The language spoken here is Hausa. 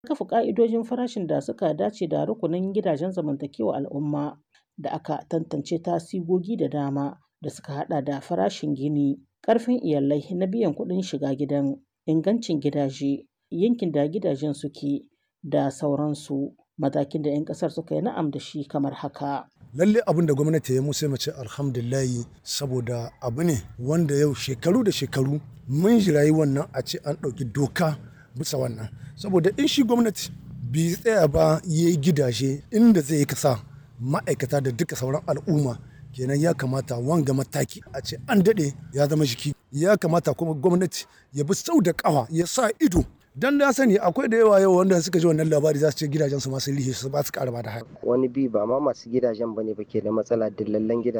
kafa ƙa'idojin farashin da suka dace da rukunin gidajen zamantakewar al'umma da aka tantance ta sigogi da dama da suka haɗa da farashin gini, ƙarfin iyalai na biyan kuɗin shiga gidan, ingancin gidaje, yankin da gidajen suke da sauransu. Matakin da 'yan ƙasar suka yi na'am da shi kamar haka. lalle abin da gwamnati ya musu mace alhamdulillahi saboda abu ne wanda yau shekaru da shekaru mun jirayi wannan a ce an ɗauki doka bisa wannan saboda in shi gwamnati bai tsaya ba ya yi gidaje inda zai kasa ma'aikata da duka sauran al'umma kenan ya kamata wanga mataki a ce an daɗe ya zama jiki ya kamata kuma gwamnati ya bi sau da ƙawa ya sa ido dan na sani akwai da yawa yau wanda suka ji wannan labari za su ce gidajen su masu lihe su ba su ƙara ba da haya wani bi ba ma masu gidajen bane ba ke da matsala dillallen gidaje